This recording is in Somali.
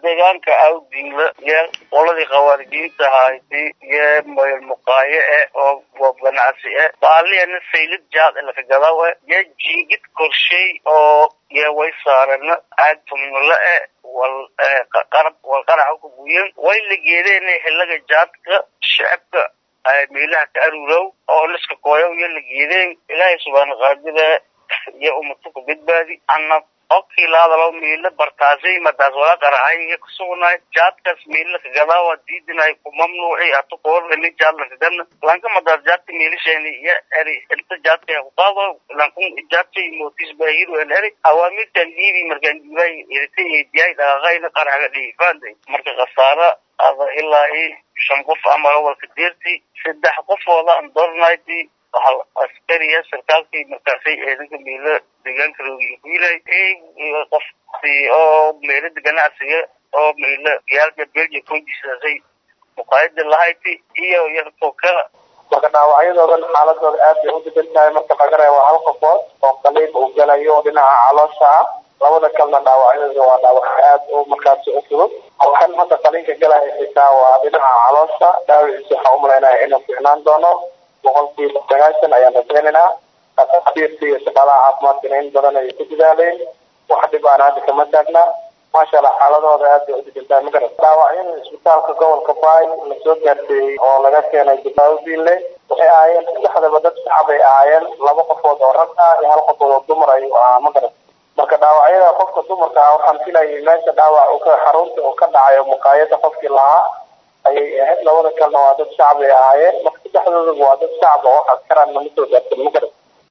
deegaanka awdinla iyo qoladii khawaarijiinta ahayti iyo mayl muqaayo eh oo ganacsi eh baaliyana saylid jaad lakagadaw eh iyo jiigid korshey oo iyo way saarana aad tumnula eh wal qarab wal qaraca ku guyen way la geedeen xilaga jaadka shacabka meelaha ka aruurow oo liska kooyow iyo la geedeen ilaahay subxaana qaadida iyo ummadka ku badbaadi ana okii lahadalo miila bartaasay madaas wala qaracay kusugnay jaadkaas miila kagadawa diidinay ku mamnuuci atu koorgani jaad lakagana lanka madaas jaadka miilashani iyo eri inta jaadka kuqaado lankun jaadka mootis baahiru el eri awaamirtan diibi markaan diibay irita diyay dhaqaaqayna qaraxga dhiifaanday marka khasaara ada ilaa i shan qof ama walka deerti saddex qofooda aan doornayti hal askariya sarkaalkii markaasay ciidanka miila deegaanka loogiyo ku yilay qofkii oo meelada ganacsiga oo miila yaalka belgia konjisaasay muqaayada lahayti iyo yarko kala marka dhaawacyadoodan xaaladooda aad bay u degan tahay marka laga reebo hal qofood oo qaliib uu galayo dhinaca caloosha ah labada kalena dhaawacyadooda waa dhaawacyo aad u markaasi u fudud kan hadda qaliinka galaya xitaa waa dhinaca caloosha dhaawiciisa waxaa umalaynaya inuu fiicnaan doono boqolkiiba sagaashan ayaan rajaynaynaa dhakhaatiirta iyo shaqaalaha caafimaadkana in badan ayay ku dadaaleen wax dhib aan hadda kama taagna maasha allah xaaladooda aad bay u degantahay magarat dhaawacyada isbitaalka gobolka baay la soo gaarteeyey oo laga keenay dibaaudinle waxay ahaayeen saddexdaba dad shacab ay ahaayeen laba qofood oo rag ah iyo hal qofood oo dumar ayuu ahaa magarat marka dhaawacyada qofka dumarka ah waxaan filayay meesha dhaawac uu ka xarunta uu ka dhacayo muqaayada qofkii lahaa ayay ahayd labada kalena waa dad shacab ay ahaayeen marka saddexdoodaba waa dad shacab oo wax askaraan nama soo gaarsan magarat